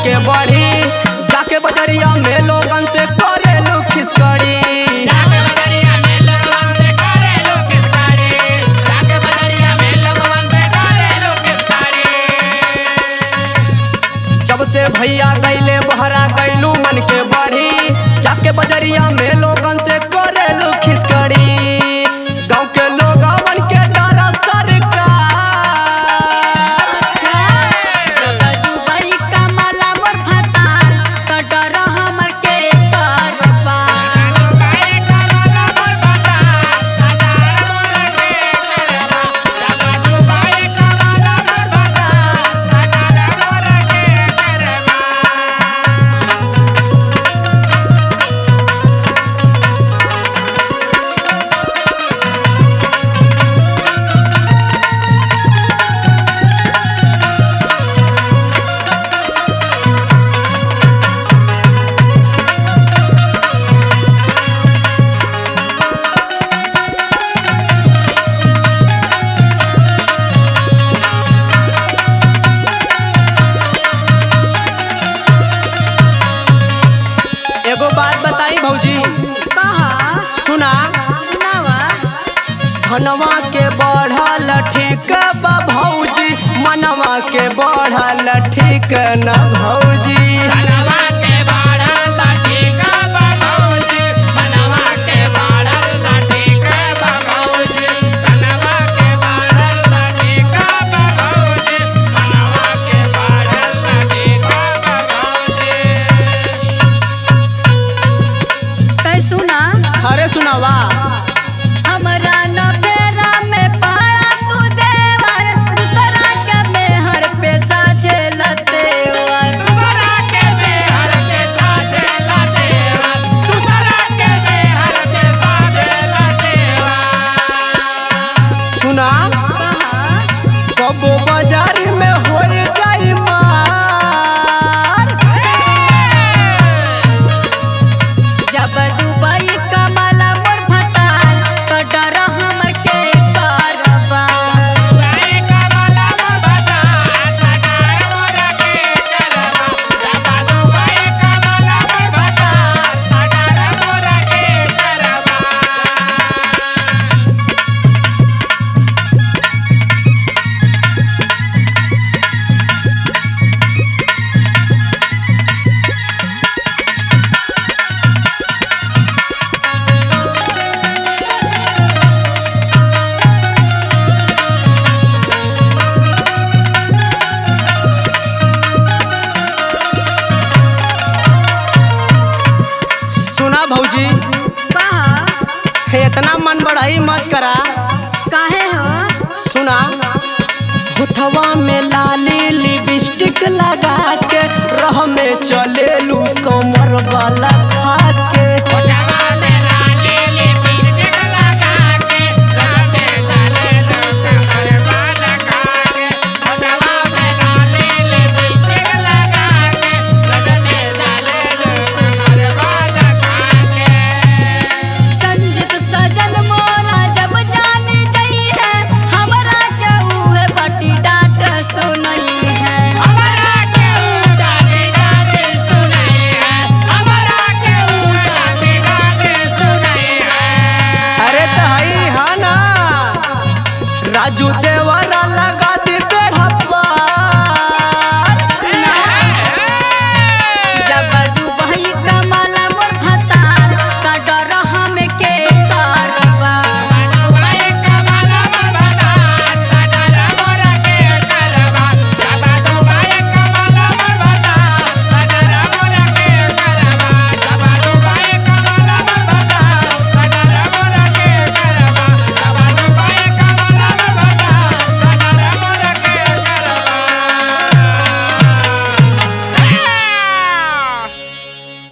के बढ़ी जाके बजरिया में लोगन से करेलू खिसकड़ी जाके बजरिया में लोगवन से करे लो किसकाड़ी जाके बजरिया में लोगवन से करे लो किसकाड़ी जब से भैया गईले बहरा गईलू मन के बढ़ी जाके बजरिया में लोगन से करेलू खिसकड़ी गाँव के लोगवन के डर सरकार जब दुबई कमला मोर फतार तो डर हमर के करबा दुबई कमला मोर बता अडार मोर के करबा जाका दुबई कमला मोर बता अडार मोर के करबा एगो बात बताई भौजी कहा सुना सुनावा धनवा के बढ़ल ठीक बा भौजी मनवा के बढ़ल ठीक न भौजी धनवा के बाढ़ल लाठीका बा भौजी मनवा के बाढ़ल लाठीका बा भौजी धनवा के बाढ़ल लाठीका बा भौजी मनवा के बाढ़ल लाठीका बा भौजी कै सुना अरे सुनावा हमरा न बेरा में पाड़ा तू देवर दूसरा के मेहर पे साचे लतेवर दूसरा के बेहर के साथे लतेवा दूसरा के बेहर के साथे लतेवा सुना कहा कबो बाजार में हो जाई मार जब दुबई कमला मोर फतार तो डर हमर के करबा दुबई कमला मोर बता अडार मोर के करबा जाका दुबई कमला मोर बता अडार मोर के करबा सुना भौजी कहा हे इतना मन बढ़ाई मत करा काहे हो सुना होठवा में लाली लिपस्टिक लगा के रह में चलेलू कमर वाला खा के ओटवा में लाली लिपस्टिक लगा के रामे चले लोग कमर वाला काके ओटवा में लाली लिपस्टिक लगा के रामे चले लोग कमर वाला काके संजित सजन मोरा जब जान जई है हमरा के उहे बटी डांट सुनई है हमरा के उड़ाने डाले सुनाई है हमरा के उड़ाने डाले सुनाई है अरे तहई हा ना राजू